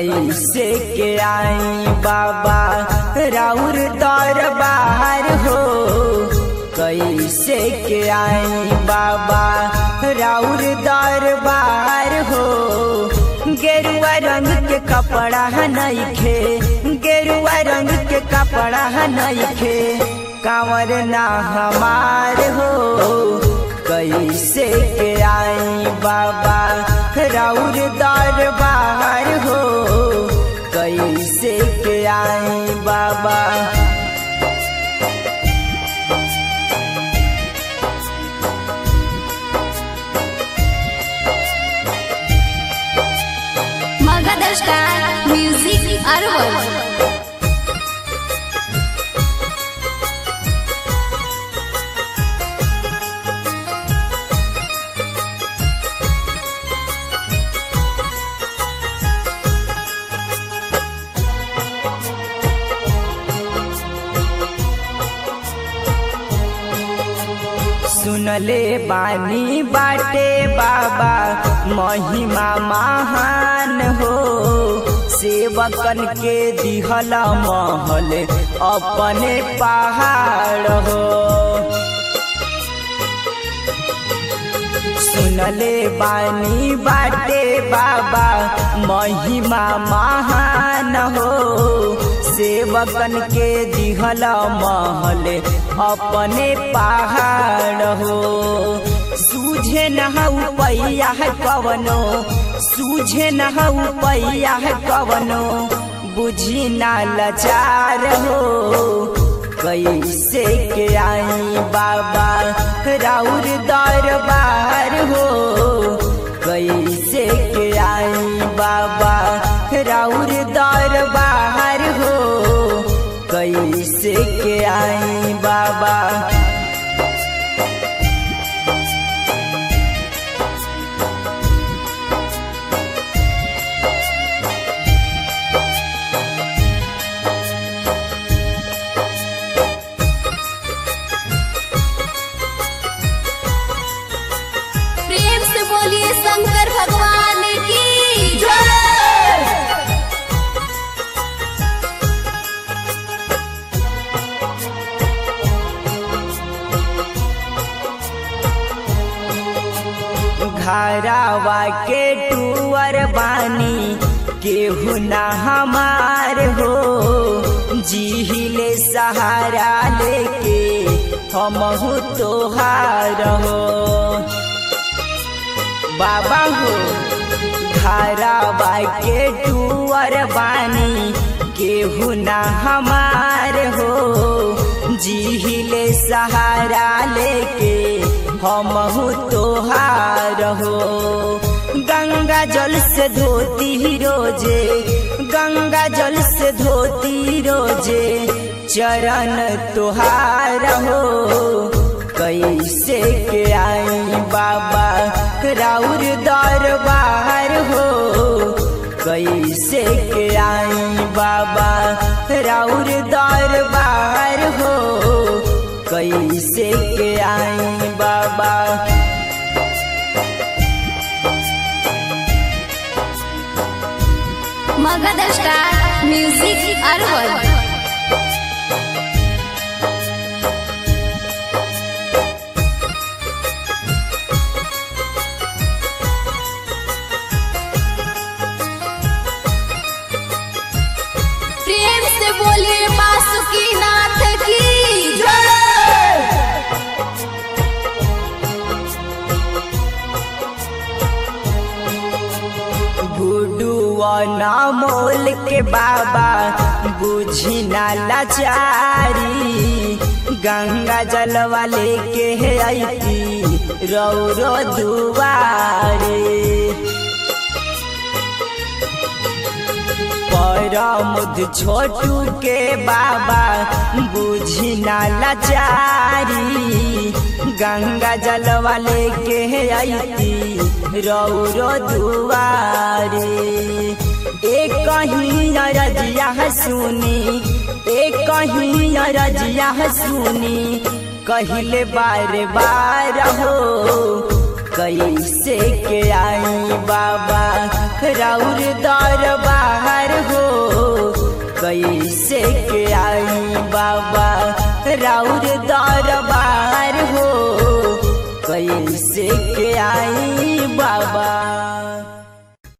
कैसे के आई बाबा राउर दरबार हो कैसे के आई बाबा राउर दरबार हो गेरुआ रंग के कपड़ा नइखे गेरुआ रंग के कपड़ा नइखे कांवर ना हमार हो कैसे के आई बाबा राउर दरबार हो कैसे के आई बाबा मगध स्टार म्यूजिक अरवल सुनले बानी बाटे बाबा महिमा महान हो सेवकन के दिहल महल अपने पहाड़ हो सुनले बानी बाटे बाबा महिमा महान हो सेवकन के दिहल महल अपने पहाड़ हो सूझे न पैया कवनो सूझे न पैया कवनो बुझी ना लाचार हो कैसे के आई बाबा राउर दरबार हो कैसे के आई बाबा राउर दरबार हो कैसे के आई बाबा प्रेम से बोलिए शंकर भगवान की जय घरावा के टूअर बानी केहू ना हमार हो जीहिले सहारा लेके हमहू तोहार हो बाबा हो घरावा के टूअर बानी केहू ना हमार हो जीहिले सहारा लेके हमहू तोहार हो गंगा जल से धोती रोजे गंगा जल से धोती रोजे चरण तोहार हो कैसे के आई बाबा राउर दरबार हो कैसे के आई बाबा राउर दरबार हो कैसे के आई बाबा मगध स्टार म्यूजिक अरवल प्रेम से बोलिए बासुकी नाथ की जय गुडुआ ना मोल के बाबा बुझी ना लाचारी गंगा जल वाले के है आई रौरो दुआरे परमुद छोटू के बाबा बुझी ना लाचारी गंगा जल वाले के आई रौरो दुआरे एक कहीं रजिया सुनी एक कहीं रजिया सुनी कहले बार बार हो कैसे के आई बाबा राउर दरबार हो कैसे के आई बाबा राउर दरबार हो कैसे के आई बाबा